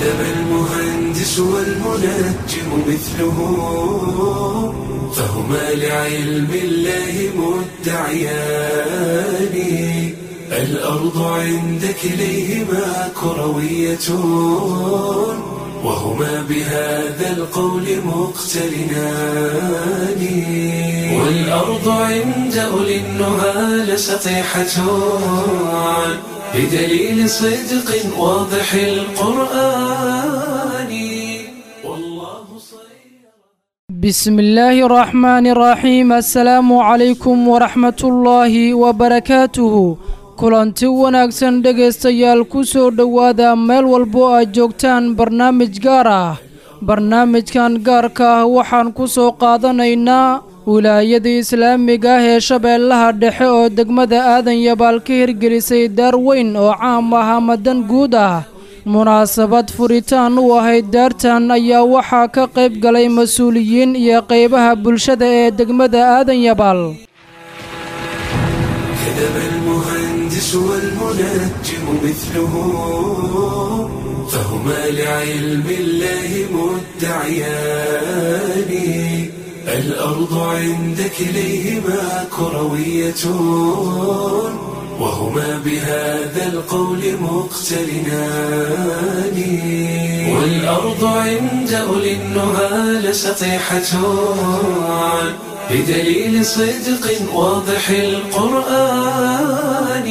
كذب المهندس والمنجم مثله فهما لعلم الله مدعيان الأرض عند كليهما كروية وهما بهذا القول مقترنان والأرض عند أولي النهى لسطيحة بدليل صدق واضح القرآن والله صير بسم الله الرحمن الرحيم السلام عليكم ورحمة الله وبركاته kulanti wanaagsan dhegaystayaal ku soo dhowaada meel walbo aad joogtaan barnaamij gaar ah barnaamijkan gaarka ah waxaan ku soo qaadanaynaa wilaayada islaamiga ah ee shabeellaha dhexe oo degmada aadan yabaal ka hirgelisay daar weyn oo caam ah ama dan guud ah munaasabad furitaan u ahayd daartan ayaa waxaa ka qayb galay mas-uuliyiin iyo qaybaha bulshada ee degmada aadan yabaal كذب المهندس والمنجم مثله فهما لعلم الله مدعيان الأرض عند كليهما كروية وهما بهذا القول مقترنان والأرض عند أولي النهى لسطيحة بدليل صدق واضح القرآن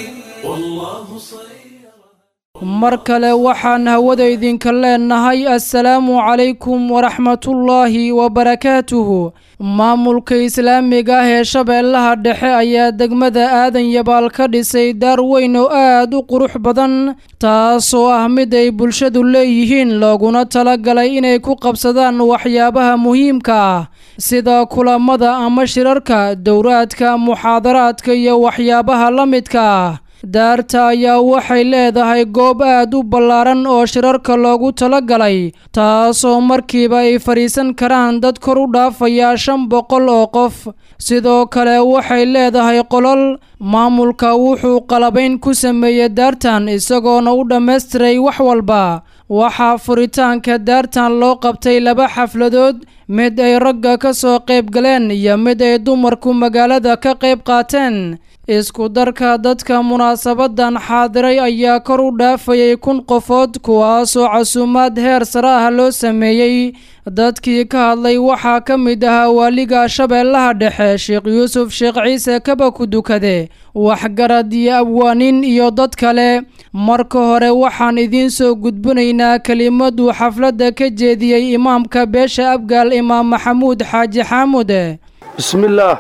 والله صير mar kale waxaan hawada idinka leenahay assalaamu calaykum waraxmatullaahi wabarakaatuhu maamulka islaamiga ah ee shabeellaha dhexe ayaa degmada aadan yabaal ka dhisay daar weyn oo aad u qurux badan taasoo ah mid ay bulshadu leeyihiin looguna talagalay inay ku qabsadaan waxyaabaha muhiimka ah sida kulamada ama shirarka dowraadka muxaadaraadka iyo waxyaabaha la midka ah daarta ayaa waxay leedahay goob aad u ballaaran oo shirarka loogu talagalay taasoo markiiba ay fadhiisan karaan dad kor u dhaafaya shan boqol oo qof sidoo kale waxay leedahay qolol maamulka wuxuu qalabayn ku sameeyey daartan isagoona u dhammaystiray wax walba waxaa furitaanka daartan loo qabtay laba xafladood mid ay ragga ka soo qayb galeen iyo mid ay dumarku magaalada ka qayb qaateen isku darka dadka munaasabadan xaadiray ayaa kor u dhaafayay kun qofood kuwaasoo casuumaad heer sare ah loo sameeyey dadkii ka hadlay waxaa ka mid ahaa waaliga shabeellaha dhexe sheekh yuusuf sheekh ciise kaba ku dukade waxgarad iyo abwaanin iyo dad kale marka hore waxaan idiin soo gudbinaynaa kelimaduu xafladda ka jeediyey imaamka beesha abgaal imaam maxamuud xaaji xaamude بسم الله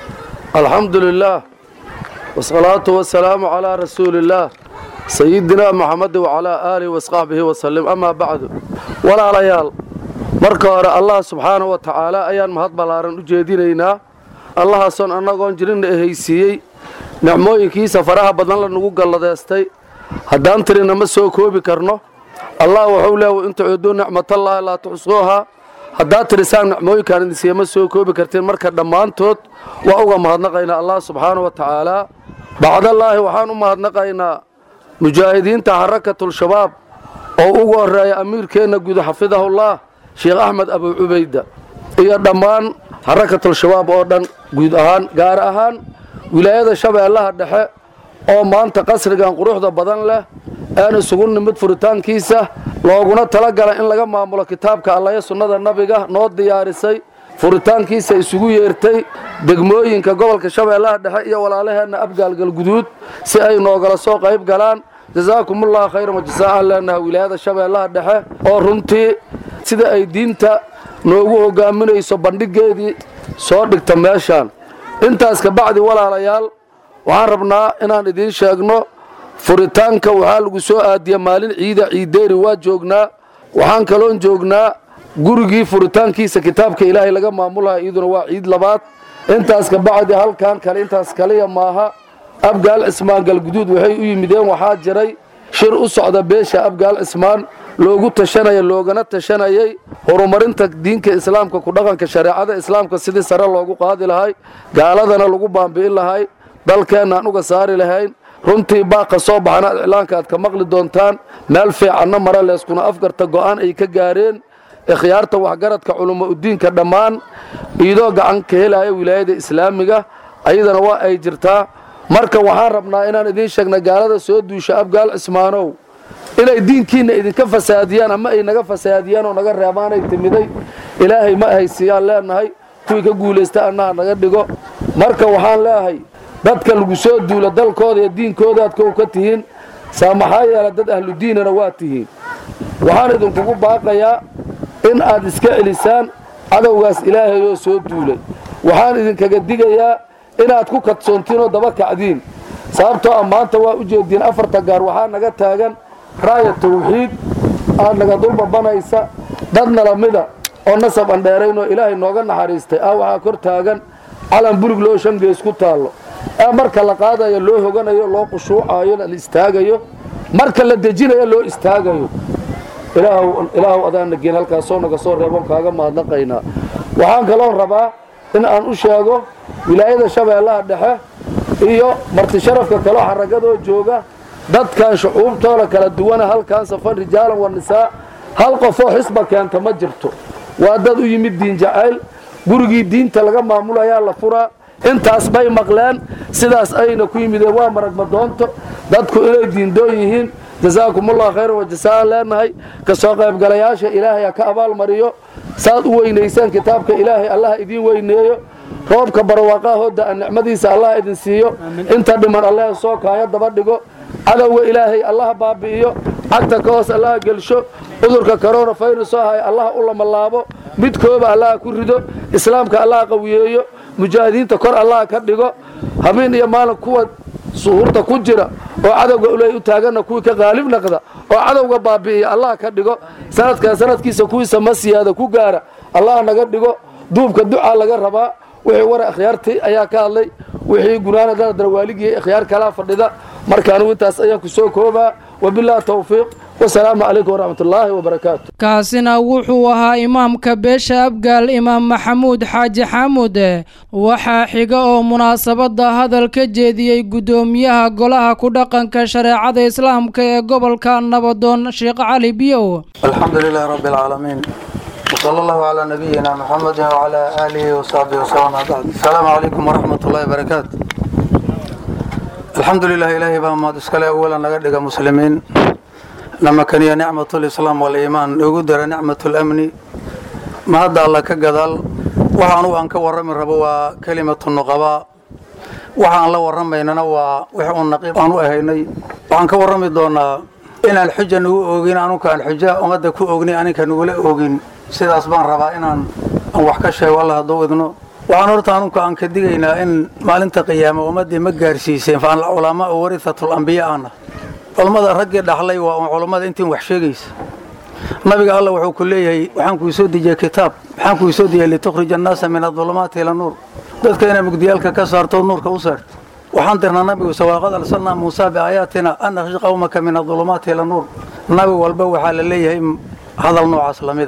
الحمد لله والصلاة والسلام على رسول الله سيدنا محمد وعلى آله وصحبه وسلم أما بعد ولا ليال marka hore allah subxaanahu wa tacaala ayaan mahad ballaaran u jeedinaynaa allahaasoon annagoon jirinna ehaysiiyey nicmooyinkiisa faraha badan la nugu galladeystay haddaan tirina ma soo koobi karno allah wuxuu leeya in tuciduu nicmatallaahi laa tuxsuuhaa haddaad tirisaan nicmooyinkaan idinsiiya ma soo koobi kartiin marka dhammaantood waa uga mahadnaqaynaa allah subxaanahu wa tacaalaa bacdallaahi waxaan u mahadnaqaynaa mujaahidiinta xarakatul-shabaab oo ugu horreeya amiirkeenna guud xafidahullah sheekh axmed abu cubayda iyo dhammaan xarakatul-shabaab oo dhan guud ahaan gaar ahaan wilaayada shabeellaha dhexe oo maanta qasrigan quruxda badan leh een isugu nimid furitaankiisa looguna talagala in laga maamulo kitaabka allayo sunnada nabiga noo diyaarisay furitaankiisa isugu yeertay degmooyinka gobolka shabeellaha dhexe iyo walaalaheenna abgaalgalguduud si ay noogala soo qayb galaan jasaakumullahu khayran wajasaa'an leenaha wilaayada shabeellaha dhexe oo runtii sida ay diinta noogu hogaaminayso bandhigeedii soo dhigta meeshaan intaas kabacdi walaalayaal waxaan rabnaa inaan idiin sheegno furitaanka waxaa lagu soo aadiya maalin ciida ciideeri waa joognaa waxaan kaloon joognaa gurigii furitaankiisa kitaabka ilaahay laga maamulaha iyaduna waa ciid labaad intaas kabacdi halkan kale intaas kaliya maaha abgaal cismaan galguduud waxay u yimideen waxaa jiray shir u socda beesha abgaal cismaan loogu tashanaya loogana tashanayay horumarinta diinka islaamka ku dhaqanka shareecada islaamka sidii sare loogu qaadi lahay gaaladana lagu baambi'in lahay dalkeennaan uga saari lahayn runtii baaqa soo baxana iclaanka aad ka maqli doontaan meel fiicanna mare leeskuna afgarta go'aan ay ka gaareen ikhyaarta waxgaradka culummo udiinka dhammaan iidoo gacan ka helaya wilaayada islaamiga ayadana waa ay jirtaa marka waxaan rabnaa inaan idiin sheegna gaalada soo duusha abgaal cismaanow inay diinkiinna idinka fasaadiyaan ama ay naga fasaadiyaan oo naga reebaanay timiday ilaahay ma haysiiyaan leenahay kuwii ka guulaysta annaha naga dhigo marka waxaan leeahay dadka lagu soo duula dalkooda iyo diinkoodaad kow ka tihiin saa maxaa yeela dad ahludiinana waa tihiin waxaan idinkugu baaqayaa in aad iska celisaan cadowgaas ilaahayoo soo duulay waxaan idinkaga digayaa inaad ku kadsoontiin oo daba kacdiin sababtoo ah maanta waa u jeediin afarta gaar waxaa naga taagan raaya tawxiid aad naga dulbabanaysa dadna lamida oo nasab andheeraynoo ilaahay nooga naxariistay ah waxaa kor taagan calan bulig loo shangees ku taallo ee marka la qaadayo loo hoganayo loo qushuucayo la istaagayo marka la dejinayo loo istaagayo ilaahu adaana geen halkaasoo naga soo reebon kaaga mahadnaqaynaa waxaan kaloon rabaa in aan u sheego wilaayada shabeellaha dhexe iyo marti sharafka kaloo xaragadoo jooga dadkan shucuubtooda kala duwana halkaan safan rijaalan wa nisaa hal qofoo xisba keenta ma jirto waa dad u yimid diin jacayl gurigii diinta laga maamulayaa la furaa intaas bay maqleen sidaas ayna ku yimideen waa maragma doonto dadku inay diindoon yihiin jasaakumullah khayran wajasaan leenahay ka soo qaybgalayaasha ilaahay ha ka abaalmariyo saad u weynaysaan kitaabka ilaahay allaha idiin weyneeyo roobka barwaaqahooda a nicmadiisa allaha idin siiyo inta dhiman allaha soo kaaya daba dhigo cadowga ilaahay allaha baabi'iyo cagta ka hoos allaha gelsho cudurka korona fayrusoo ahay allaha u lamalaabo midkooba allaha ku rido islaamka allaha qawiyeeyo mujaahidiinta kor allaha ka dhigo habeen iyo maalin kuwa suhuurta ku jira oo cadowga uley u taaganna kuwii ka qaalib naqda oo cadowga baabi'iya allaha ka dhigo sanadkan sanadkiisa kuwiisa ma siyaada ku gaara allaha naga dhigo duubka ducaa laga rabaa wixii wara ikhyaartii ayaa ka hadlay wixii gunaana daradara waaligii ikhyaar kalaa fadhida marka anigu intaas ayaan ku soo koobaa wabillahi tawfiiq wasalaamu calaykum waraxmat ullaahi wabarakaatu kaasina wuxuu ahaa imaamka beesha abgaal imaam maxamuud xaaji xaamud waxaa xiga oo munaasabadda hadal ka jeediyey guddoomiyaha golaha ku dhaqanka shareecada islaamka ee gobolka nabadoon sheekh cali biyow الحمد لله رب العالمين وصلى الله على نبينا محمد وعلى آله وصحبه وسلم بعد السلام عليكم ورحمة الله وبركاته الحمد لله إلهي بها ما تسكالي أولا نقدق مسلمين لما كان هي نعمة الإسلام والإيمان وقدر نعمة الأمن ما هذا الله كقدال وحانو أنك ورمي ربوا كلمة النقباء waxaan la warramaynana waa wixii uu naqiib aan u ahaynay waxaan ka warrami doonaa inaan xuja nagu oogin anuka aan xuja ummadda ku oognin aninka nagula oogin sidaas baan rabaa inaan aan wax ka sheego alla hadduu idno waxaan horta anuka aan ka digaynaa in maalinta qiyaama ummaddii ma gaarsiiseen fa culamaa oo warihatul ambiya aana culammada raggii dhaxlay waa un culammada intiin wax sheegaysa nabiga alla wuxuu ku leeyahay waxaan kuu soo dejiyey kitaab waxaan kuu soo dejiyey litukhrija annaasa min adulumaati ila nuur dadka inaa mugdiyaalka ka saarto nuurka u saarto waxaan dirnaa nabigu sawaaqad arsalnaa muusaa biaayaatina an akhri qawmaka min adulumaati ila nuur nabi walba waxaa la leeyahay hadal noocaas lamida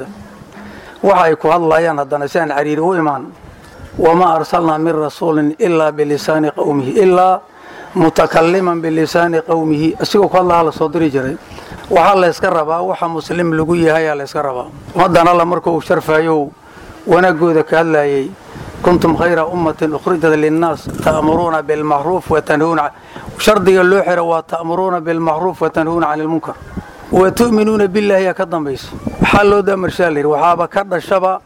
waxa ay ku hadlayaan haddana si aan cariiri u imaan wamaa arsalnaa min rasuulin ilaa bilisaani qawmihi ilaa mutakaliman bilisaani qawmihi isigoo ku hadlaha la soo diri jiray waxaa layska rabaa waxa muslim lagu yahay aa layska rabaa ummaddan alla marka uu sharfaayo wanaagooda ka hadlaayay kuntum khayra ummatin ukhrijat linnaas ta'muruuna bilmacruuf watanhuuna shardiga loo xira waa ta'muruuna bilmacruuf watanhuuna cani lmunkar wa tu'minuuna billaahi yaa ka dambayso waxaa loo damarshaa layidhi waxaaba ka dhashaba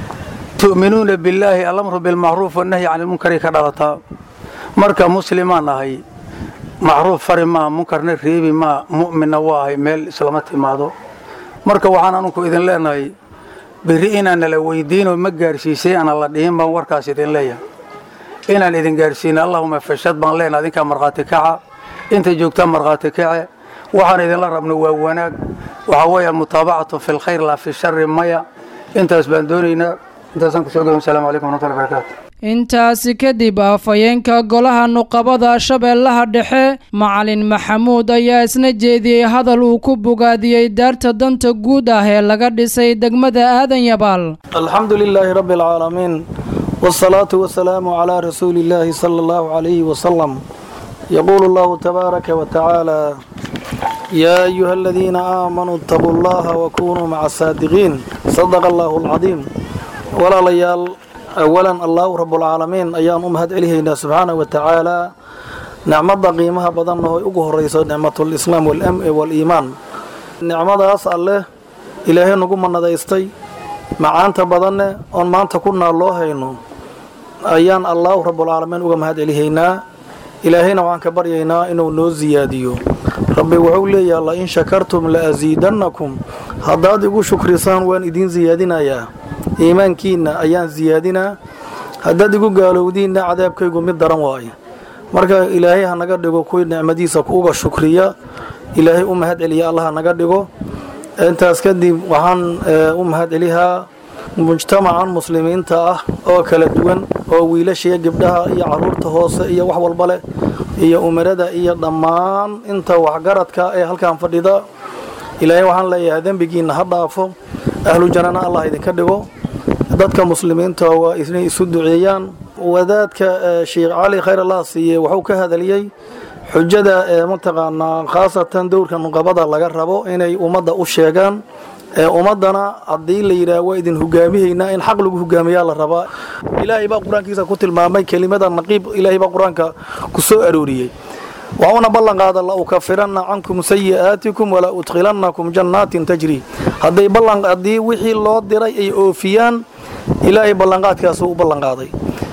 tu'minuuna billaahi alamru bilmacruuf wannahyi cani lmunkari ka dhalataa marka muslimaan ahay macruuf fari maa munkarna reebi maa mu'minna waa ahay meel islama timaado marka waxaan anugu idin leenahay berri inaan nala weydiinoo ma gaarsiisay ana la dhihin baan warkaas idin leeyahay inaan idin gaarsiina allahuma fashad baan leenahay adinkaa markhaati kaca inta joogtaa markhaati kace waxaan idinla rabno waa wanaag waxaa weeye almutaabacatu fi lkhayr laa fi shari maya intaas baan doonaynaa intaasaan kusoo gabay asalamu calaykum waraxmatullahi barakatu intaasi kadib afhayeenka golaha nuqabada shabeellaha dhexe macalin maxamuud ayaa isna jeediyey hadal uu ku bogaadiyey daarta danta guud ah ee laga dhisay degmada aadan yabaal alxamdu lilaahi rabbi alcaalamiin wsalaatu wasalaamu calaa rasuuli illaahi sala allahu calayhi wasalam يقول الله تبارك وتعالى يا أيها الذين آمنوا اتقوا الله وكونوا مع الصادقين صدق الله العظيم ولا ليال أولا الله رب العالمين أيام أمهد إليهنا سبحانه وتعالى نعمة قيمها بدنه يقوه الرئيس نعمة الإسلام والأمن والإيمان نعمة أسأل له إلهي نقوم من ندايستي macaanta badanne oon maanta ku naal loo hayno ayaan allaahu rabbulcaalamiin uga mahad celihaynaa ilaahayna waxaan ka baryaynaa inuu noo siyaadiyo rabbi wuxuu leeyaha la in shakartum la asiidannakum haddaad igu shukrisaan waan idiin siyaadinayaa iimaankiinna ayaan siyaadinaa haddaad igu gaalowdiinna cadaabkaygu mid daran waaye marka ilaahay ha naga dhigo kuwii nicmadiisa kuuga shukriya ilaahay u mahad celiya allah ha naga dhigo intaas kadib waxaan u mahad celihaa mujtamacan muslimiinta ah oo kala duwan oo wiilashiiyo gabdhaha iyo caruurta hoose iyo wax walba leh iyo umarada iyo dhammaan inta waxgaradka ee halkan fadhida ilaahay waxaan leeyahay dembigiinna ha dhaafo ahlu jannana allah idinka dhigo dadka muslimiinta waa inay isu duceeyaan wadaadka sheekh cali khayr allah siiye wuxuu ka hadaliyey xujada ee mataqaanaa khaasatan dowrka nuqabada laga rabo inay ummadda u sheegaan ee ummaddana haddii la yidhaah waa idin hogaamihaynaa in xaq lagu hogaamiyaa la rabaa ilaahay baa qur-aankiisa ku tilmaamay kelimada naqiib ilaahay baa qur-aanka ku soo arooriyey waxuuna ballan qaada la ukafiranna cankum sayi'aatikum walaa udkhilannakum jannaatin tajri hadday ballan haddii wixii loo diray ay oofiyaan ilaahay ballanqaadkaasuu u ballanqaaday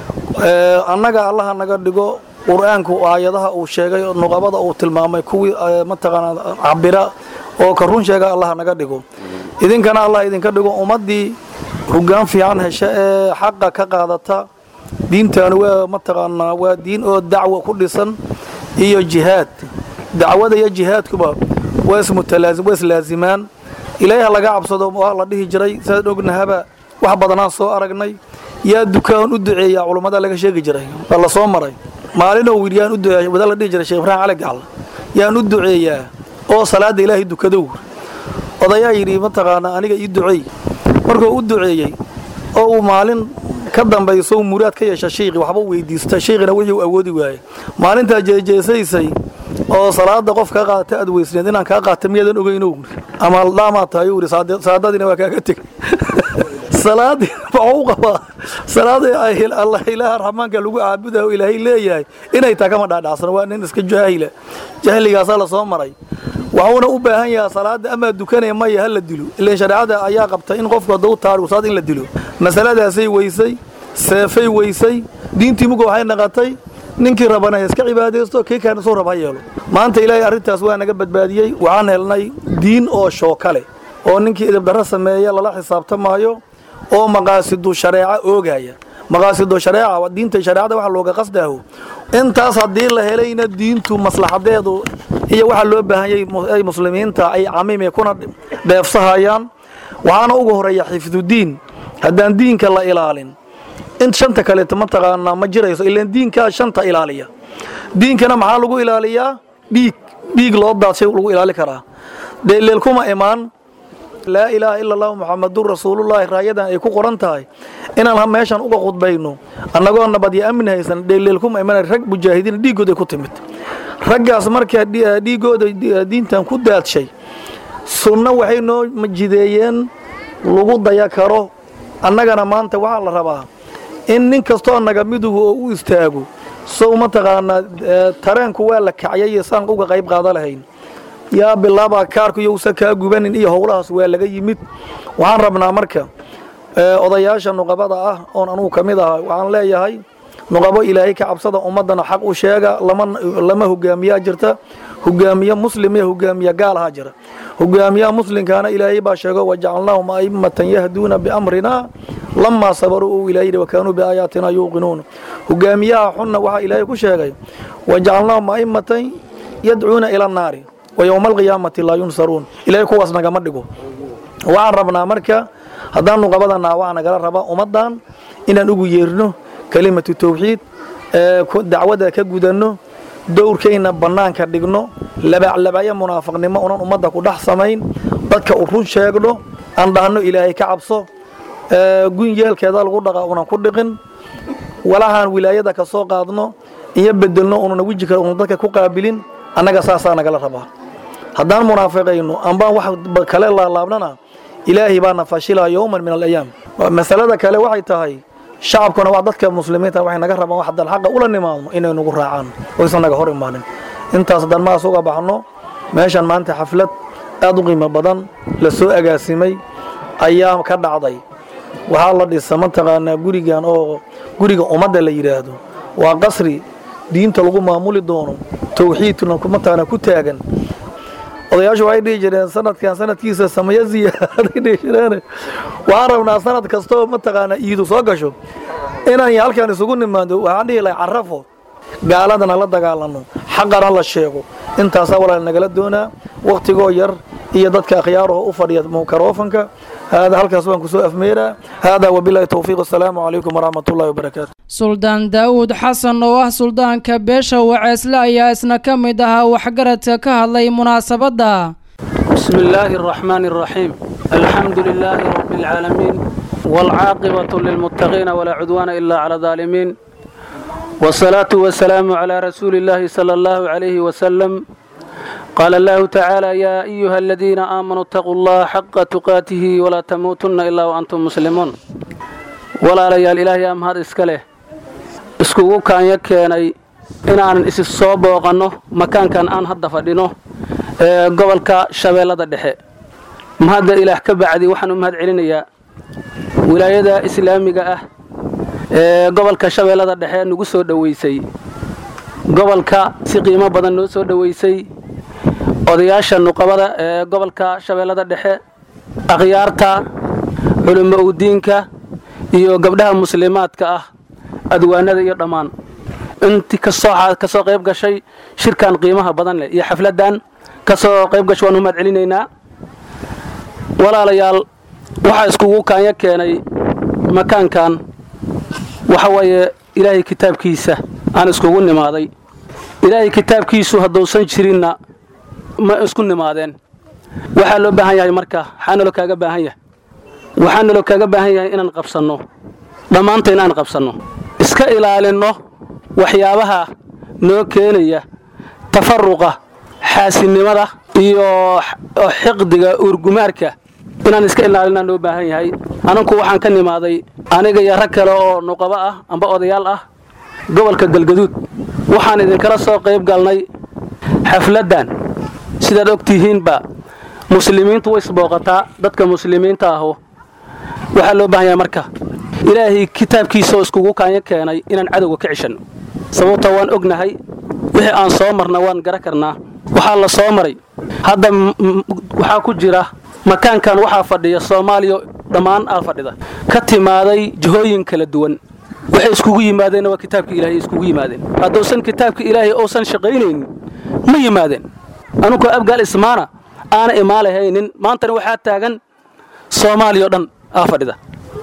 annaga allaha naga dhigo qur-aanku aayadaha uu sheegay nuqabada uu tilmaamay kuwii mataqaanaa cabira oo ka run sheega allah naga dhigo idinkana allah idinka dhigo ummaddii hoggaan fiican hesha ee xaqa ka qaadata diintaani waa mataqaanaa waa diin oo dacwo ku dhisan iyo jihaad dacwada iyo jihaadkuba waa ismutalaasim waa islaazimaan ilaaha laga cabsado waa la dhihi jiray sidaad ognahaba wax badanaan soo aragnay yaa dukaan u duceeyaa culummada laga sheegi jiray waa la soo maray maalinoo wiil yaan u duceeya wada la dhihi jiray sheekh ibraahim cali gacal yaan u duceeyaa oo salaada ilaahay dukadow odayaa yidhi mataqaanaa aniga ii duceey markuu u duceeyey oo uu maalin ka dambayso muraad ka yeesha shiiqi waxba weydiista shiiqina wixii uu awoodi waayey maalintaa jeejeesaysay oo salaada qof kaa qaadata aad weysneed inaan kaa qaata miyaadan ogeyno ama dhaamaa tahay uu yidhi saadadiina waa kaaga teg salaadii waxuu u qabaa salaada allah ilaaha raxmaanka lagu caabudayo ilaahay leeyahay inay taa kama dhaadhacsano waa nin iska jaahila jahligaasaa la soo maray waxuuna u baahan yahaa salaada amaa dukanaya maya ha la dilo ilan shareecada ayaa qabtay in qofku haddau taarigu salaad in la dilo masaladaasay weysay seefay weysay diintii muga waxay naqatay ninkii rabana ha iska cibaadaysto kii kaana soo rab ha yeelo maanta ilaahay arrintaas waa naga badbaadiyey waxaan helnay diin oo shooka leh oo ninkii idibdarro sameeya lala xisaabtamaayo oo maqaasidu shareeca oogaya maqaasidu shareeca diinta shareecada waxa looga qasdaaho intaas haddii la helayna diintu maslaxadeedu iyo waxa loo baahanyay muslimiinta ay camime kuna dheefsahayaan waxaana ugu horeeya xifdudiin haddaan diinka la ilaalin in shanta kaleeto mataqaanaa ma jirayso ilaan diinkaa shanta ilaaliya diinkana maxaa lagu ilaaliyaa dhiig dhiig loo daadshay lagu ilaali karaa dheelleel kuma imaan laa ilaaha ila allahu muxamadun rasuulullaahi raayadan ay ku qoran tahay inaan meeshan uga khudbayno annagoo nabad iyo amni haysan dheelleel kuma iman rag mujaahidiin dhiiggooday ku timid raggaas markaa dhiiggooda diintan ku daadshay sunno waxay noo jideeyeen lagu daya karo annagana maanta waxaa la rabaa in nin kastoo naga midugu oo u istaago sow mataqaanaa tareenku waa la kacyay saan uga qayb qaada lahayn yaa bilaabaa kaarku iyousa kaa gubanin iyo howlahaas waa laga yimid waxaan rabnaa marka odayaasha nuqabada ah oon anugu ka mid aha waxaan leeyahay nuqabo ilaahay ka cabsada ummaddana xaq u sheega lama hogaamiyaa jirta hogaamiye muslim iyo hogaamiye gaalahaa jira hogaamiyaha muslimkaana ilaahay baa sheego wajacalnaahum a'immatan yahduuna biamrina lamaa sabaruu uu ilaahay wa kaanuu biaayaatina yuuqinuun hogaamiyaha xunna waxaa ilaahay ku sheegay wajacalnaahum a'immatan yadcuuna ila annaari wa yowma alqiyaamati laa yunsaruun ilaahay kuwaas nagama dhigo waxaan rabnaa marka haddaan nuqabadana waxaa nagala rabaa ummaddan inaan ugu yeerno kelimatu tawxiid dacwada ka gudanno dowrkayna bannaanka dhigno labaclabaya munaafiqnimo unan ummadda ku dhex samayn dadka u run sheegno aan dhahno ilaahay ka cabso gun yeelkeeda lagu dhaqa unan ku dhiqin walahaan wilaayada ka soo qaadno iyo bedelno ununa weji kale unu dadka ku qaabilin annaga saasaa nagala rabaa haddaan munaafiqayno ambaan wax kale laalaabnana ilaahay baana fashilaa yowman min alayaam masalada kale waxay tahay shacabkuna waa dadka muslimiinta waxay naga rabaan wax haddaan xaqa ula nimaadno inay nagu raacaan oysan naga hor imaanin intaas haddaan maas uga baxno meeshan maanta xaflad aad u qiimo badan la soo agaasimay ayaa ka dhacday waxaa la dhisa mataqaanaa gurigan oo guriga ummadda la yidhaahdo waa qasri diinta lagu maamuli doono towxiidkuna mataqaanaa ku taagan odayaashu waxay dhihi jireen sanadkan sanadkiisa sameeyo ziyaaday dhihi jireen waxaan rabnaa sanad kastoo mataqaanaa iidu soo gasho inaan halkan isugu nimaado waxaan dhihi lahay carafo gaaladana la dagaalano xaqana la sheego intaasaa walaal nagala doonaa wakhtigoo yar iyo dadka akhyaaraho u fadhiya makarofanka haadaa halkaas waan kusoo afmeeraa haadaa wabilaahi towfiiq asalaamu calaykum waraxmat ullahi wabarakaatu suldaan daa'uud xasan oo ah suldaanka beesha waceesle ayaa isna ka mid ahaa waxgaradka ka hadlay munaasabadda بسم الله الرحمن الرحيم الحمد لله رب العالمين والعاقبة للمتقين ولا عدوان إلا على الظالمين والصلاة والسلام على رسول الله صلى الله عليه وسلم قال الله تعالى يا أيها الذين آمنوا اتقوا الله حق تقاته ولا تموتن إلا وأنتم مسلمون ولا ليال إلهي أم هذا إسكاله iskugu kaanya keenay inaan isi soo booqanno makaankan aan hadda fadhino ee gobolka shabeellada dhexe mahadda ilaah ka bacdi waxaan u mahad celinayaa wilaayada islaamiga ah ee gobolka shabeellada dhexe nagu soo dhoweysay gobolka si qiimo badan noo soo dhoweysay odayaasha nuqabada ee gobolka shabeellada dhexe akhyaarta culimo udiinka iyo gabdhaha muslimaadka ah adwaanada iyo dhammaan intii kasoo kasoo qayb gashay shirkan qiimaha badan leh iyo xafladan kasoo qayb gashay waan u mahad celinaynaa walaalayaal waxaa iskugu kaanya keenay makaankan waxa weeye ilaahay kitaabkiisa aan iskugu nimaaday ilaahay kitaabkiisu hadduusan jirinna ma isku nimaadeen waxaa loo baahan yahay marka waxaa naloo kaaga baahan yahay waxaa naloo kaaga baahan yahay inaan qabsanno dhammaantayn aan qabsanno iska ilaalinno waxyaabaha noo keenaya tafaruqa xaasinimada iyo xiqdiga uurgumaarka inaan iska ilaalinaa noo baahan yahay ananku waxaan ka nimaaday aniga iyo rag kale oo nuqabo ah amba odayaal ah gobolka galgaduud waxaan idinkala soo qayb galnay xafladdan sidaad og tihiinba muslimiintu way isbooqataa dadka muslimiinta ahu waxaa loo baahan yahay marka ilaahay kitaabkiisaoo iskugu kaanya keenay inaan cadowga ka cishanno sababta waan ognahay wixii aan soo marna waan gara karnaa waxaa la soo maray hadda waxaa ku jira makaankan waxaa fadhiya soomaaliya dhammaan aa fadhida ka timaaday jihooyin kala duwan waxay iskugu yimaadeenna waa kitaabka ilaahay iskugu yimaadeen hadduusan kitaabka ilaahay uusan shaqaynaynin ma yimaadeen anunkoo abgaal ismaana aana imaalahaynin maantana waxaa taagan soomaaliya o dhan aa fadhida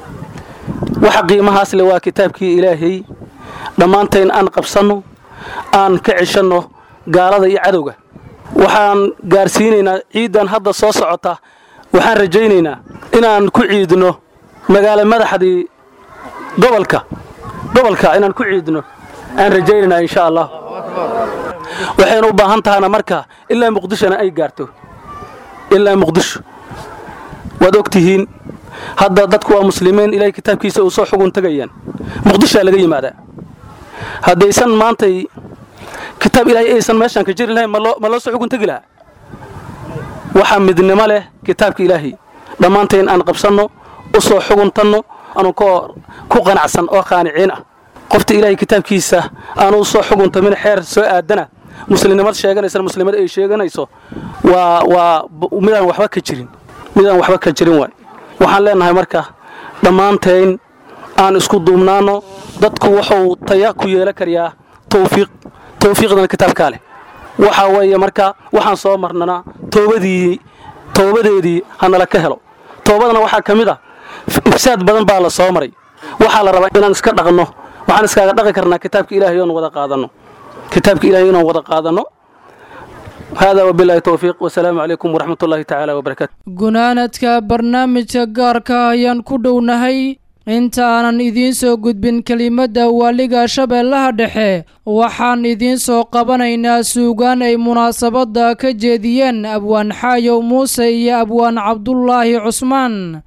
waxa qiimahaas le waa kitaabkii ilaahay dhammaantayn aan qabsanno aan ka ceshanno gaalada iyo cadowga waxaan gaarsiinaynaa ciiddan hadda soo socota waxaan rajaynaynaa inaan ku ciidno magaalo madaxdii gobolka gobolka inaan ku ciidno aan rajaynaynaa insha allah waxaynu u baahan tahana marka ilaa muqdishona ay gaarto ilaa muqdisho waad og tihiin hadda dadku waa muslimiin ilaahay kitaabkiisa uu soo xugun tegayaan muqdishaa laga yimaadaa haddaysan maantay kitaab ilaahay aysan meeshaan ka jiri lahayn ma loo soo xugun tegi lahaa waxaa midnimo leh kitaabka ilaahay dhammaantayn aan qabsanno u soo xuguntanno aanu ku qanacsan oo qaaniciin ah qofta ilaahay kitaabkiisa aanu soo xuguntamin xeer soo aadana muslimnimad sheeganaysan muslimad ay sheeganayso waa waa midaan waxba ka jirin midaan waxba ka jirin waay waxaan leenahay marka dhammaantayn aan isku duubnaanno dadku wuxuu taya ku yeelan karayaa tawfiiq tawfiiqdana kitaabkaa leh waxa weeye marka waxaan soo marnana toobadii toobadeedii hanala ka helo toobadana waxaa ka mid ah ifsaad badan baa la soo maray waxaa la rabaa inaan iska dhaqno waxaan iskaaga dhaqi karnaa kitaabka ilaahay oon wada qaadanno kitaabka ilaahay inaan wada qaadanno hada wabilahi towfiiq wasalaamu calaykum waraxmat ullahi tacaala wabarakaatu gunaanadka barnaamijka gaarka ayaan ku dhownahay intaanan idiin soo gudbin kelimadda waaliga shabeellaha dhexe waxaan idiin soo qabanaynaa suugaan ay munaasabadda ka jeediyeen abwaan xaayow muuse iyo abwaan cabdulaahi cusmaan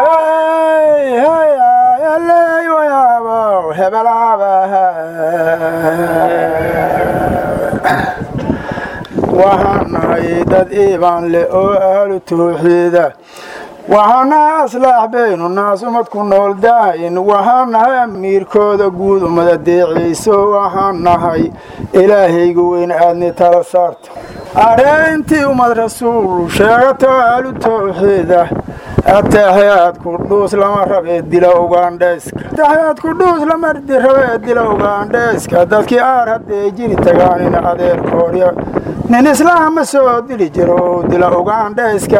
waxaan nahay dad iibaan leh oo ahlu tawxiida waxaan nahay aslaax baynu naas umad ku nool daayin waxaan nahay amiirkooda guud umada deeciiso waxaan nahay ilaahayga weyn aadni tala saarta areentii ummad rasuul sheegato ahlu tawxiida ataxyaad ku dhuus lama rabee dila ugaandhayska ataxyaad ku dhuus lama rabee dila ugaandhayska dadkii aar haddee jiri tagaanina adeerkoodya nin islaama soo dili jiro dila ugaandhayska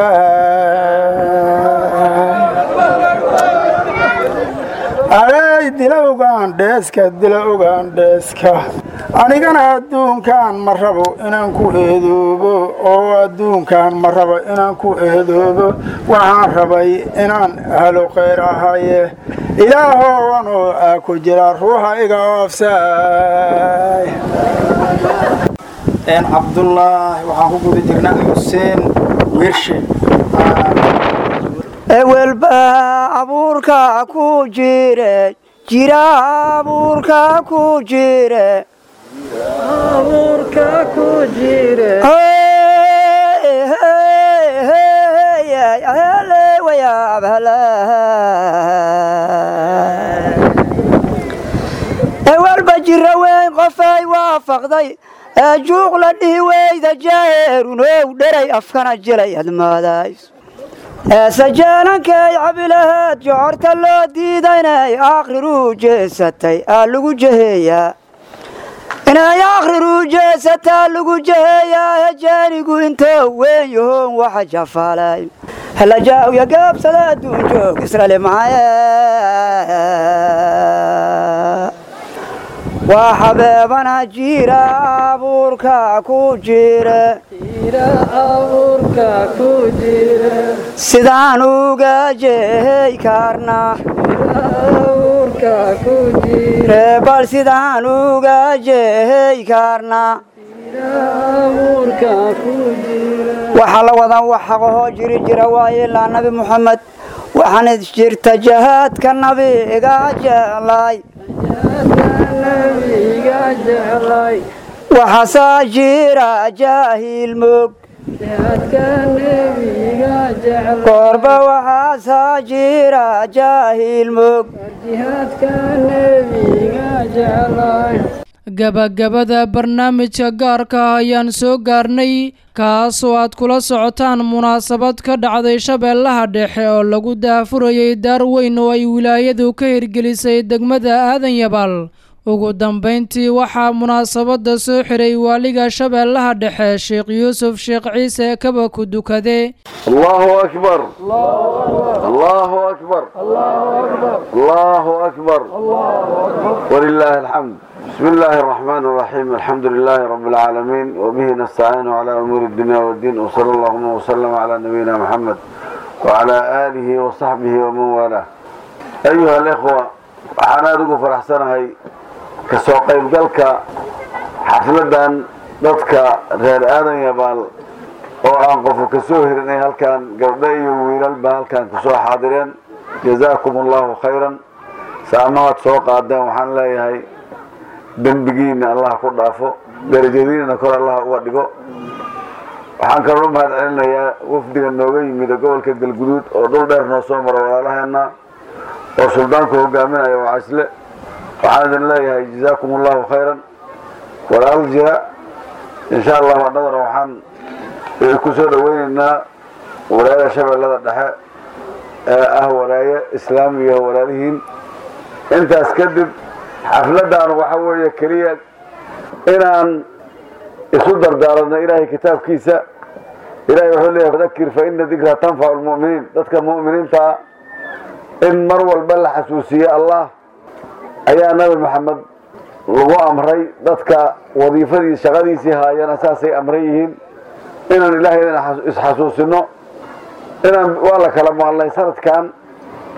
aday dila ugaandheeska dila ugaandheeska anigana adduunkan ma rabo inaan ku eedoobo oo adduunkan ma rabo inaan ku eedoobo waxaan rabay inaan halo khayr ahaye ilaahowanoo aa ku jira ruuxa iga oofsaay cabdulaahi waxaan ku guda jirnaa xuseen wirshe ewelba abuurka ku jire jira abuurka ku jire abuurka ku jire ewelba jira weyn qofay waafaqday ee juuq la dhihi weyda jaaheerunow dheray afkana jilay admaadays eesajeelankay cabilaheed jocorta loo diida inay akhriruu jeesatay aa lagu jeheeyaa inay akhriruu jeesataa lagu jeheeyaa hejeenigu intoo weyn yahoon waxa jafaalay helajaawya gaabsada adduun joog israeli mahaye waa xabeebana jira abuurka ku jire sidaan uga jehey karna bal sidaan uga jehey karna waxaa la wadan wax xaqahoo jiri jira waaye ilaa nabi muxamed waxaana jirta jahaadka nabiga jeclay waxaasaa jira jaahil mog goorba waxaasaa jira jaahil mog gabagabada barnaamijka gaarka ah ayaan soo gaarnay kaasoo aad kula socotaan munaasabad ka dhacday shabeellaha dhexe oo lagu daafurayay daar weyn oo ay wilaayadu ka hirgelisay degmada aadan yabaal ugu dambayntii waxaa munaasabadda soo xiray waaliga shabeellaha dhexe sheekh yuusuf sheekh ciise kaba ku dukade allahu akbar allahu akbar allahu akbar walilaahi alxamd بسم الله الرحمن الرحيم الحمد لله رب العالمين وبه نستعين على أمور الدنيا والدين وصلى اللهم وسلم على نبينا محمد وعلى آله وصحبه ومن والاه أيها الإخوة waxaan aada ugu faraxsanahay kasoo qaybgalka xafladan dadka reer aadan yabaal oo aan qofu kasoo hirinay halkan gabdho iyo wiilalba halkan kusoo xaadireen jazaakum allahu khayran saamahaad soo qaadeen waxaan leeyahay dembigiina allah ku dhaafo darajadiinana kor allah uga dhigo waxaan kaloo mahad celinayaa wafdiga nooga yimida gobolka galguduud oo dhul dheer noo soo mara walaalaheena oo suldaanku hogaaminaya waa casle waxaan idin leeyahay jazaakum allahu khayran walaal jira insha allahu annaguna waxaan ku soo dhaweyneynaa walaayada shabeellada dhexe ee ah walaaye islaamiga walaalihiin intaas kadib xafladan waxa weeye keliya inaan isu dardaaranno ilaahay kitaabkiisa ilahay wuxuu leeyahay fadakir fa ina dikra tanfacu lmu'miniin dadka mu'miniintaa in mar walba la xasuusiye allah ayaa nabi maxamed lagu amray dadka wadiifadii shaqadiisii haayana saasay amran yihiin inaan ilaahaydan isxasuusino inaan waa la kala maqlay sanadkan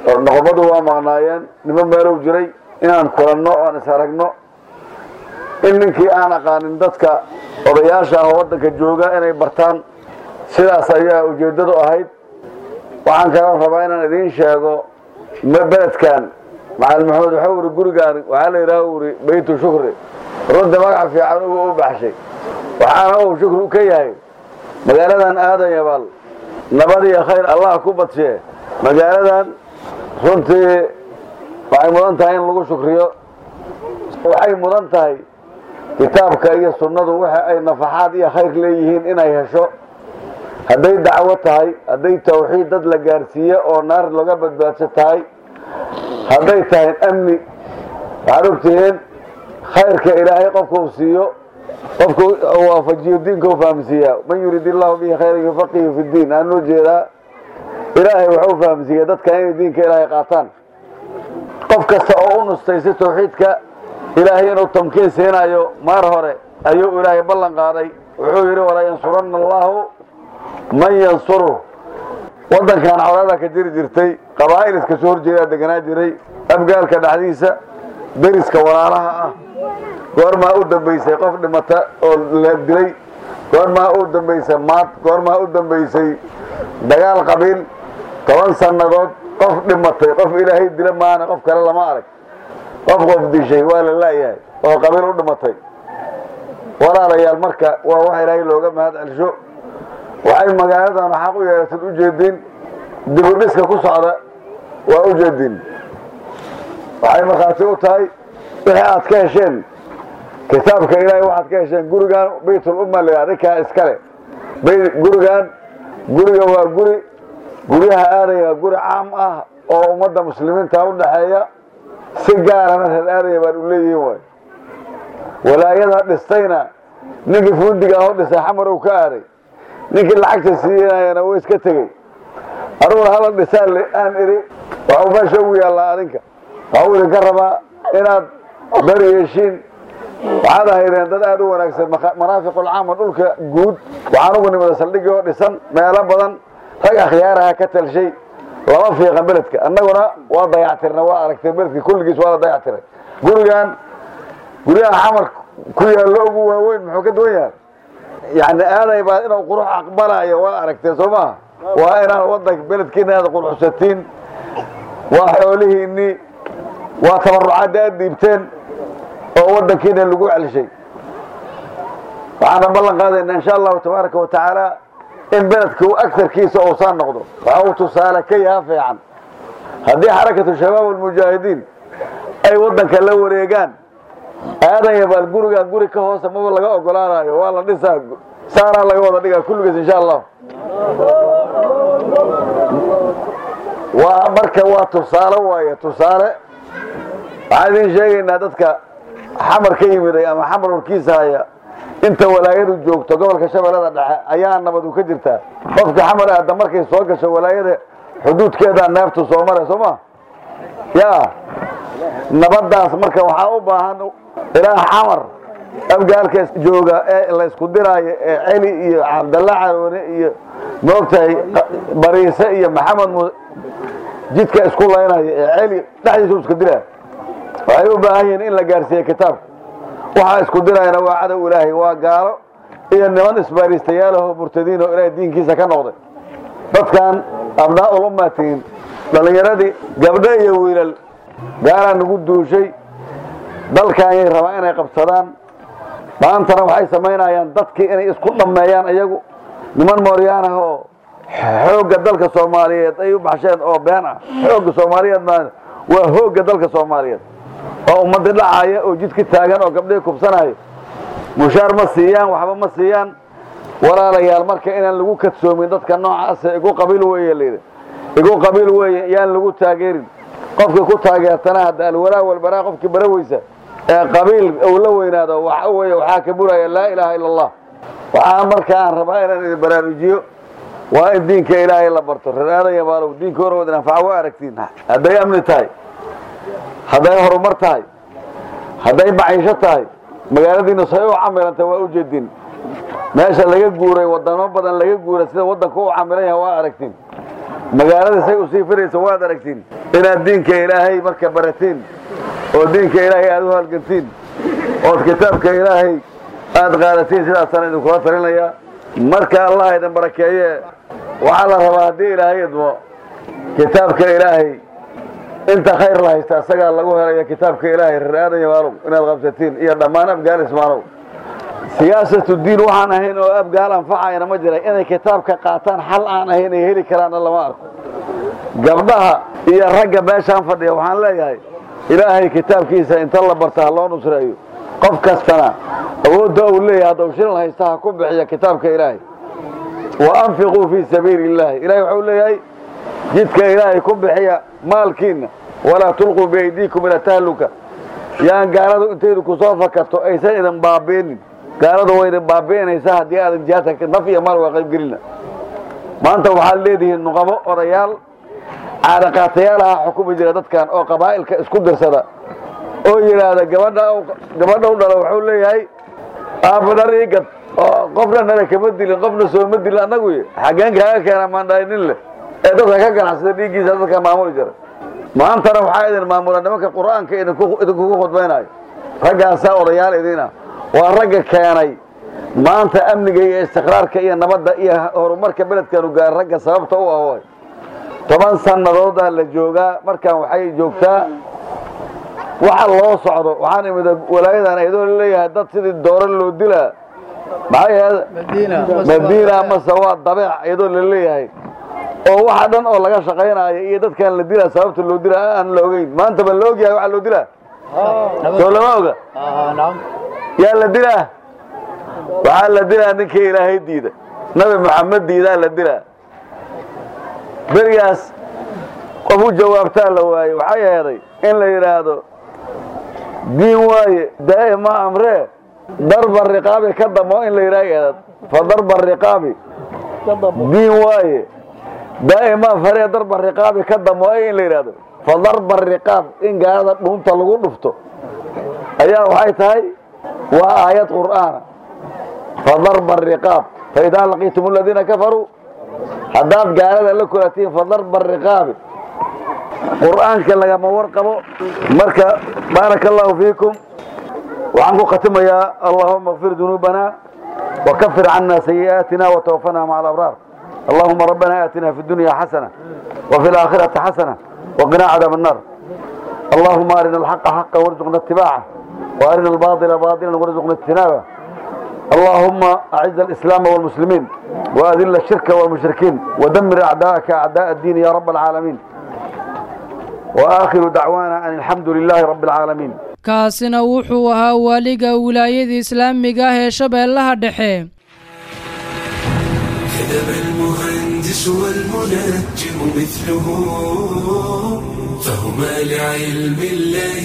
noqomadu waa maqnaayeen nimo meelow jiray inaan kulanno oan is aragno in ninkii aan aqaanin dadka odayaasha ah oo waddanka jooga inay bartaan sidaas ayaa ujeeddadu ahayd waxaan kaloo rabaa inaan idiin sheego beledkan macalin maxamed waxau uri gurigaan waxaa la yidhaha uri beytu shukri runta magaca fiican ugu u baxshay waxaana uu shukri ka yahay magaaladan aadan yabaal nabad iyo khayr allah ku badshee magaaladan runtii waxay mudan tahay in lagu shukriyo waxay mudan tahay kitaabka iyo sunnadu waxa ay nafaxaad iyo khayr leeyihiin inay hesho hadday dacwo tahay hadday tawxiid dad la gaarsiiye oo naar laga badbaadso tahay hadday tahay amni waxaad ogtihiin khayrka ilaahay qofka uu siiyo qofka waafajiyo diinka u fahamsiiyaa man yurid illahu bihi khayran yufaqihu fi diin aan loo jeedaa ilaahay wuxuu fahamsiiya dadka inay diinka ilaahay qaataan qof kasta oo u nustay si tawxiidka ilaahay inuu tamkiin siinayo maar hore ayuu ilaahay ballan qaaday wuxuu yidhi walaa yansuranna allahu man yansuru waddankan colaada ka jiri jirtay qabaa'il iska soo horjeedaa deganaa jiray abgaalka dhexdiisa deriska walaalaha ah goormaa u dambaysay qof dhimata oo la dilay goormaa u dambaysay maad goormaa u dambaysay dagaal qabiil toban sannadood qof dhimatay qof ilaahay dila maana qof kale lama arag qof qof dishay waa la laayahay oo qabiil u dhimatay walaalayaal marka waa wax ilaahay looga mahad celsho waxay magaaladan xaq u yeelatad u jeediin dibudhiska ku socda waa u jeediin waxay markhaati u tahay wixii aad ka hesheen kitaabka ilaahay waxaad ka hesheen gurigan baytul umma la adinkaa iskale gurigan guriga waa guri guryaha aadaya waa guri caam ah oo ummadda muslimiinta u dhaxeeya si gaarana reer aadaya baan u leeyihiin waay walaayada dhistayna ninkii fundiga ah oo dhisay xamar uu ka aaday ninkii lacagta siiyanayana wuu iska tegey anuguna hala dhisaan aan idhi waxuu meesha ugu yaallaa adinka waxuu idinka rabaa inaad beri yeeshiin waxaad ahaydeen dad aad u wanaagsan maraafiqulcaama dhulka guud waxaan ugu nimada saldhigii oo dhisan meelo badan rag akhyaaraha ka talshay lama fiiqan beledka annaguna waa dayactirna waa aragtay beledka kulligiis waa la dayactiray gurigan guryaha xamar ku yaallo ugu waaweyn muxuu ka duwan yahay yani aaday baa inuu qurux aqbalayo waa aragteen soo maha waa inaan wadanka beledkiina aad quruxsatiin waa xoolihiinii waa tabarucaadda aad dhiibteen oo wadankiina lagu celshay waxaana ballan qaadayna insha allahu tabaaraka wa tacaala in beledka agtarkiisa uusaa noqdo waxa uu tusaale ka yaha fiican haddii xarakatu shabaab almujaahidiin ay wadanka la wareegaan aadanya baal gurigan guri ka hoosa maba laga ogolaanayo waa la dhisaa saaraa laga wada dhigaa kulligiis insha allah waa marka waa tusaale waaye tusaale waxaan idin sheegaynaa dadka xamar ka yimiday ama xamar warkiisa haya inta walaayadu joogto gobolka shabeellada dhexe ayaa nabadu ka jirtaa qofka xamar aada markay soo gasho walaayada xuduudkeedaa neeftu soo mare soo ma ya nabadaas marka waxaa u baahan ilaa xamar abgaalka jooga ee laysku diraayo ee celi iyo cabdalla caroone iyo moogtahay bariise iyo maxamed mu jidka isku laynayo ee celi dhexdiisu iska dilaa waxay u baahan yihiin in la gaarsiiye kitaabka waxaa isku dirayana waa cadow ilaahay waa gaalo iyo niman isbaariistayaalahoo murtadiin oo ilaahay diinkiisa ka noqday dadkan abnaa-ul ummatiin dhallinyaradii gabdho iyo wiilal gaalaa nagu duushay dalkaanyay rabaan inay qabsadaan maantana waxay samaynayaan dadkii inay isku dhammeeyaan iyagu niman mooryaanah oo xoogga dalka soomaaliyeed ay u baxsheen oo been ah xoogga soomaaliyeed ma waa hoogga dalka soomaaliyeed oo ummadii dhacaya oo jidka taagan oo gabdhihii kubsanaya mushaar ma siiyaan waxba ma siiyaan walaalayaal marka inaan lagu kadsoomin dadka noocaasa igu qabiil weeye layidhi igu qabiil weeye yaan lagu taageerin qofkii ku taageertana hadda alwalaa walbaraa qofkii bara weysa ee qabiil uu la weynaado waxa weeye waxaa ka buraya laa ilaaha ila allah waxaa marka aan rabaa inaan idin baraarujiyo waa in diinka ilaahay la barto reer aadanya baalow diinka horood anfaca waa aragtiin hadday amni tahay hadday horumar tahay hadday maciisho tahay magaaladiina say u camilanta waa u jeedin meesha laga guuray wadamo badan laga guuray sida wadanku u camilan yahay waa aragtiin magaalada say usii firaysa waad aragtiin inaad diinka ilaahay marka baratiin oo diinka ilaahay aad u halgantiin ood kitaabka ilaahay aad qaadatiin sidaasaan idinkula talinayaa marka allah idin barakeeye waxaa la rabaa haddii ilaahay idmo kitaabka ilaahay inta khayr la haysta isagaa lagu helaya kitaabka ilaahay reer aadan yamaalow inaad qabsatiin iyo dhammaan abgaal ismaalow siyaasatu diin waxaan ahayn oo abgaal anfacayna ma jira inay kitaabka qaataan xal aan ahayn ay heli karaanna lama arko gabdhaha iyo ragga meeshaan fadhiya waxaan leeyahay ilaahay kitaabkiisa inta la barta ha loo nusreeyo qof kastana awoodda uu leeyahay haddau shilal haysta ha ku bixiya kitaabka ilaahay wa anfiquu fii sabiili illaahi ilahay waxuu leeyahay jidka ilaahay ku bixiya maalkiinna walaa tulquu biaydiikum ila tahluka yaan gaaladu intaydu ku soo fakarto aysan idin baabi'inin gaaladu way idin baabi'inaysaa haddii aadan jihaadka naf iyo maal waa qaybgelina maanta waxaad leedihiin nuqabo odayaal caadaqaatayaal ahaa xukumi jira dadkan oo qabaa'ilka isku dirsada oo yidhaahda gabadha gabadha u dhala wuxuu leeyahay aabadhar ii gad oo qofna nala kama dilin qofna sooma dilin annagu xaggeen kaaga keena maandhaay nin leh ee dadka ka ganacsada dhiiggiisa dadka maamuli jira maantana waxaa idin maamula nimanka qur'aanka idinkugu khudbaynayo raggaasaa odayaal idiina waa ragga keenay maanta amniga iyo istiqraarka iyo nabadda iyo horumarka beledkanu gaar ragga sababta u ah way toban sanadoodaa la joogaa markaan waxay joogtaa waxa loo socdo waxaan imid walaayadan iyadoo laleeyahay dad sidii doore loo dilaa maxay ahayd madiina mase waa dabeec iyadoo laleeyahay oo waxa dhan oo laga shaqaynaayo iyo dadkaan la dilaa sababta loo dilaa aan la ogeyn maanta ba la ogyahay waxa loo dilaa soo lama oga yaa la dilaa waxaa la dilaa ninkii ilaahay diida nabi maxamed diidaa la dilaa berigaas qof u jawaabtaa la waaye waxay aheeday in la yidhaahdo diin waaye daa'ima amree darba riqaabi ka damo in la yidhaha eedad fa darba riqaabi diin waaye daa'ima faree darba riqaabi ka damo in la yidhaahdo fa darba riqaab in gaalada dhuunta lagu dhufto ayaa waxay tahay waa aayad qur'aana fa darba riqaab fa idaa laqiitum aladiina kafaruu haddaad gaalada la kulatiin fa darba riqaabi qur'aanka lagama warqabo marka baaraka allahu fiikum waxaan ku khatimayaa allahuma اغfir dunuubana وكفر عنا سيئاتنا وتوفنا مع الأبرار اللهم ربنا آتنا في الدنيا حسنة وفي الآخرة حسنة وقنا عذاب النار اللهم أرنا الحق حقا وارزقنا اتباعه وأرنا الباطل باطلا وارزقنا اجتنابه اللهم أعز الإسلام والمسلمين وأذل الشرك والمشركين ودمر أعداءك أعداء الدين يا رب العالمين وآخر دعوانا أن الحمد لله رب العالمين kaasina wuxuu ahaa waaliga wilaayada islaamiga ah ee shabeellaha dhexe كذب المهندس والمنجم مثله فهما لعلم الله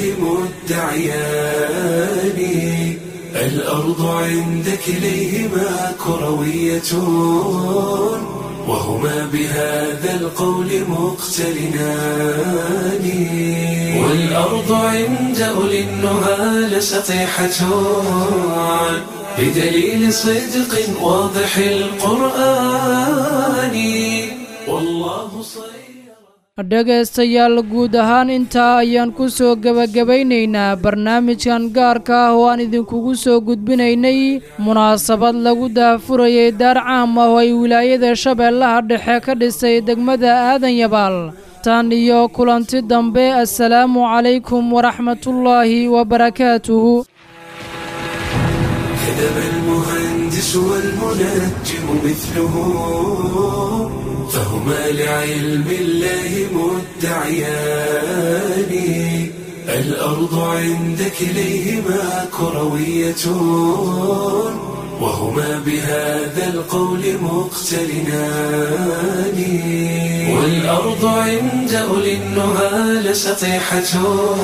مدعيان الأرض عند كليهما كروية وهما بهذا القول مقترنان والأرض عند أولي النهى لسطيحة بدليل صدق واضح القرآن والله صير dhegaystayaal guud ahaan intaa ayaan ku soo gebagabaynaynaa barnaamijkan gaarka ah oo aan idinkugu soo gudbinaynay munaasabad lagu daafurayay daar caam ah oo ay wilaayada shabeellaha dhexe ka dhisay degmada aadan yabaal tan iyo kulanti dambe assalaamu calaykum waraxmatullaahi wabarakaatuhu كذب المهندس والمنجم مثله فهما لعلم الله مدعيان الأرض عند كليهما كروية وهما بهذا القول مقترنان والأرض عند أولي النهى لسطيحة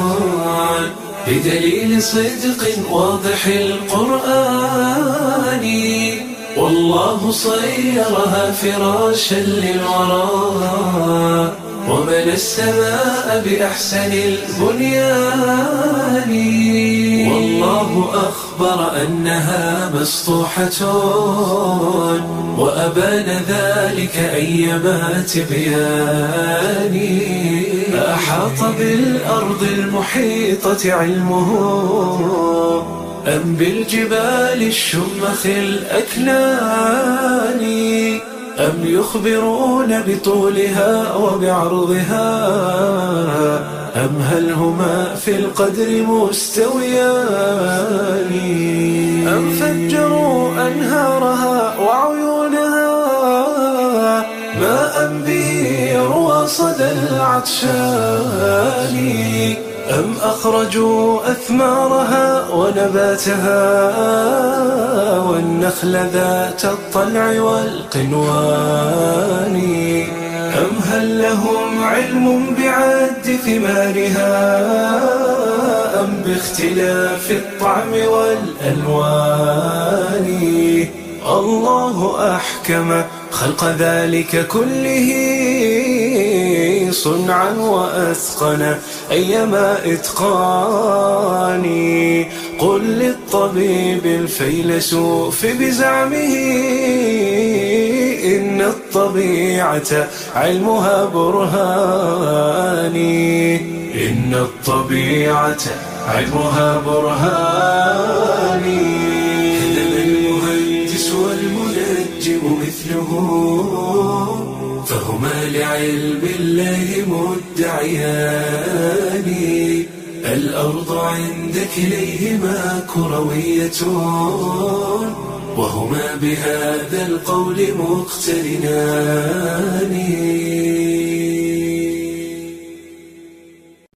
بدليل صدق واضح القرآن والله صيرها فراشا للورى ومن السماء بأحسن البنيان والله أخبر أنها مسطوحة وأبان ذلك أيما تبيان أحاط بالأرض المحيطة علمه أم بالجبال الشمخ الأكنان أم يخبرون بطولها وبعرضها أم هل هما في القدر مستويان أم فجروا أنهارها وعيونها ماء به يروى صدى العطشان أم أخرجوا أثمارها ونباتها والنخل ذات الطلع والقنوان أم هل لهم علم بعد ثمارها أم باختلاف الطعم والألوان الله أحكم خلق ذلك كله صنعا وأتقن أيما إتقاني قل للطبيب الفيلسوف بزعمه إن الطبيعة علمها برهاني إن الطبيعة علمها برهاني هدم المهندس والمنجم مثله فهما لعلم الله مدعيان الأرض عند كليهما كروية وهما بهذا القول مقترنان